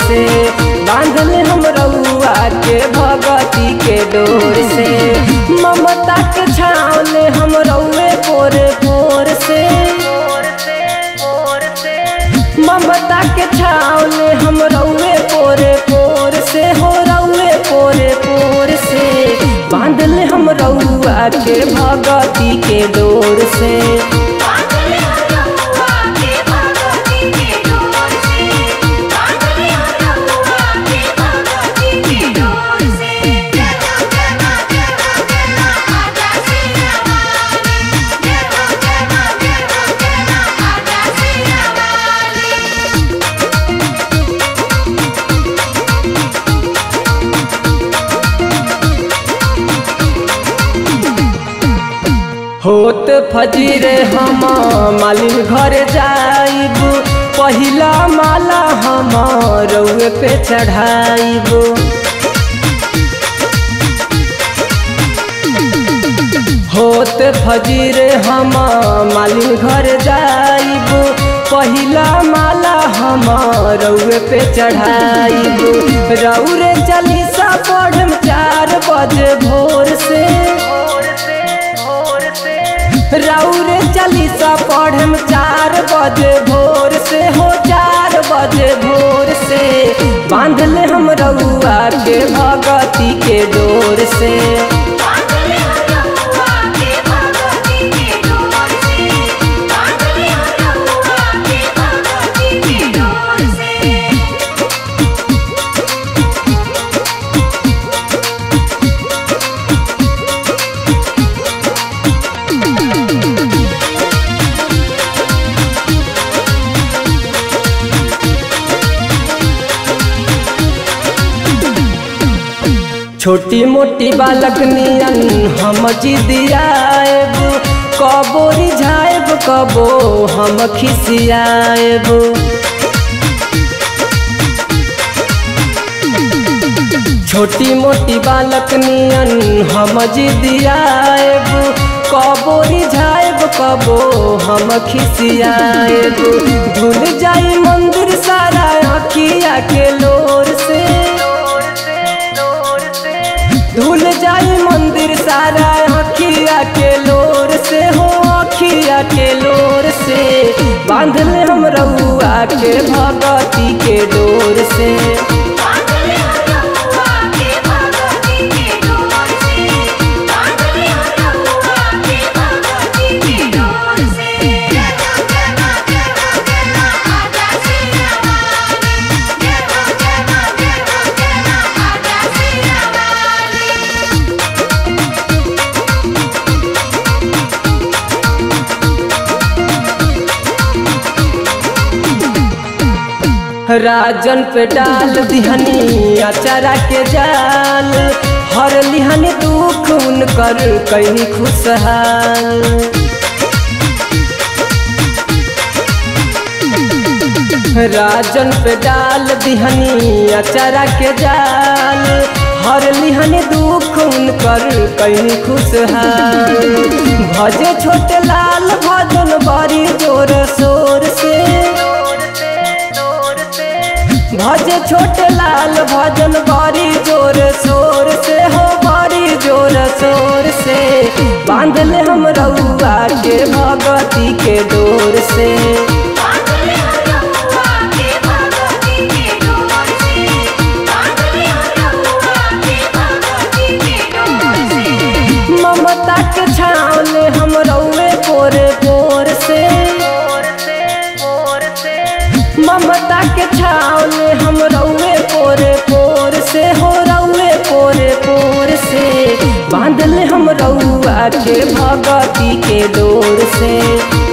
से बांधल हम रउआ के भगती के डोर से ममता के छावले हम रउए पोरे पोर से ममता के छावले हम रउए पोरे पोर से हो रउए पोरे पोर से बांधल हम रउआ के भगती के डोर से बांधले रउआ के भगती के डोर से बांधले रउआ के भगती के डोर से जय हो जय मां जय हो जय मां आजा सिया वाली जय हो जय मां जय हो जय मां आजा सिया वाली होत फजीरे हम मालिन घर जाइब पहिला माला हम रउए पे चढ़ाइब होत फजीरे हम मालिन घर जाइब पहिला माला हम रउए पे चढ़ाइब रउरे चालीसा पढ़म चार बजे भोर से रउरे चालीसा पढ़म चार बजे भोर से हो चार बजे भोर से बांधले हम रउआ के भगती के डोर से बांधले रउआ के भगती के डोर से बांधले रउआ के भगती के डोर से छोटी मोटी बालक नियन हम जिदियाएब कबो रिझाएब कबो हम खिसियाएब छोटी मोटी बालक नियन हम जिदियाएब कबो रिझाएब कबो हम खिसियाएब भूल जाई मंदिर सारा अखिया के लोर से धुल जाई मंदिर सारा अखिया के लोर से हो अखिया के लोर से बांधले हम रउआ के भगती के डोर से बांधले रउआ के भगती के डोर से बांधले रउआ के भगती के डोर से जय हो जय मां जय हो जय मां आजा सिया वाली जय हो जय मां जय हो जय मां आजा सिया वाली राजन पे डाल दिहनी अचारा के जाल हर लिहनी दुख उनकर कहीं खुशहाल राजन पे डाल दिहनी अचारा के जाल हर लिहनी दुख उनकर कहीं खुशहाल भजे छोटे लाल भजन बड़ी जोर शोर से भजे छोटे लाल भजन बड़ी जोर शोर से हो बड़ी जोर शोर से बांधले हम रउआ के भगती के डोर से बांधले रउआ के भगती के डोर से बांधले रउआ के भगती के डोर से ममता के छावले हम रउए पोरे पोर से ममता के छावले हम रउए पोरे पोर से हो रउए पोरे पोर से बांधले हम रउआ के भगती के डोर से